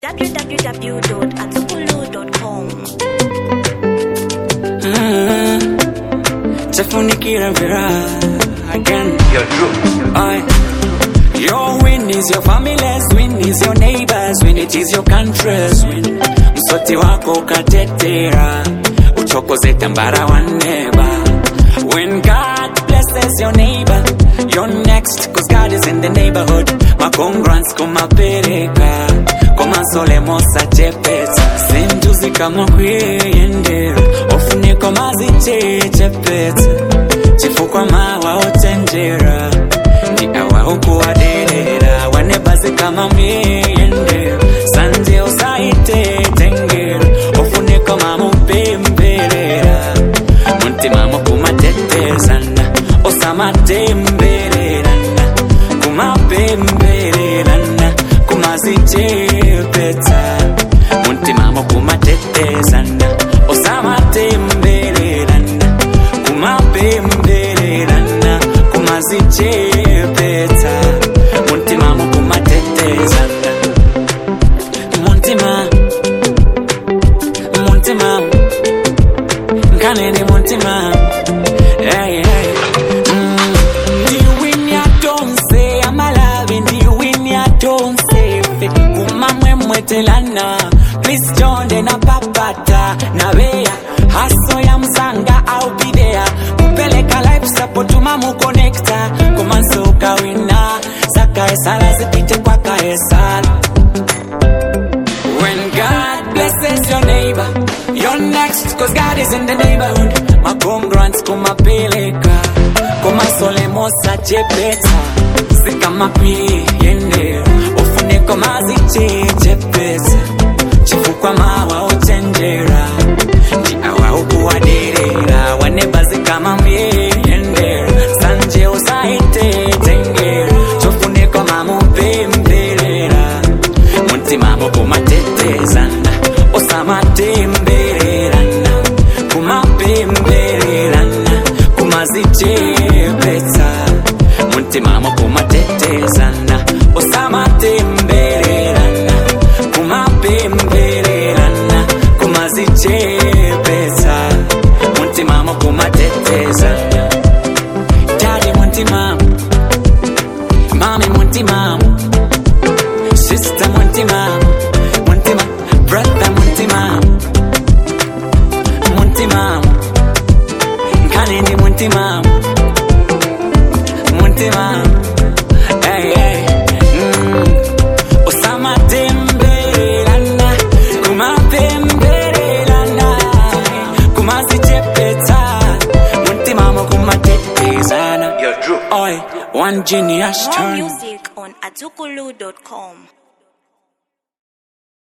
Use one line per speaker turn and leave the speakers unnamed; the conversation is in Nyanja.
www.atsukulu.com.
Tafunikira Vera again. I, your win is your family's win is your neighbors win it is your country's win. Msoti wako ukatetera uchokoze tambara wa neba. When God blesses your neighbor, you're next cause God is in the neighborhood. Makongrants kumapereka komasole mosa chepeta sintuzi kama kwiyendera ofuniko maziche chepeta chifukwa mawa ochenjera ndi awa ukuwaderera wanebazi kama myeyendera sanje usaite tengera ofuniko mamupemberera muntima mukumatetezana osamatembererana kumapembererana kumazichepeta muntima mukumatetezana osamatembererana kumapembererana kumazichepeta muntima mukumatetezana muntima muntima nkanene muntima hey, hey. Mm. ndiwinyatonse amalavi ndiwinyatonse fe kumamwemwetelana please jonde na papata na beya haso ya mzanga au bidea kupeleka life support mamukonekta kumansuka wina sakaesala zipite kwa kaesala When God blesses your neighbor, you're next, cause God is in the neighborhood. Makongrants kumapeleka, kumasole mosa chepeta, sikama yende, ufuniko maziche chepeta, chifukwa mawa ochenjera, ndi awa ukuwaderera, wanebazi kama myeyendera, sanje usaite tengera, chofuniko mamupemberera, muntima mukumatetezana osamatembererana kumapembererana kumazichepetsa muntima mukumatetezana osamatembererana kumapembererana kumazichepetsa muntima mukumatetezana dadi muntima mami muntima Sister Muntima, Muntima, brother Muntima, Muntima, Kanini Muntima, Muntima, hey, hey, mm. Osama Temberelana, Kuma Pemberelana, Kuma Sichepeta, Muntima Mokuma Tetezana.
You're true.
Oi, one genius
More
turn.
music on atsukulu.com.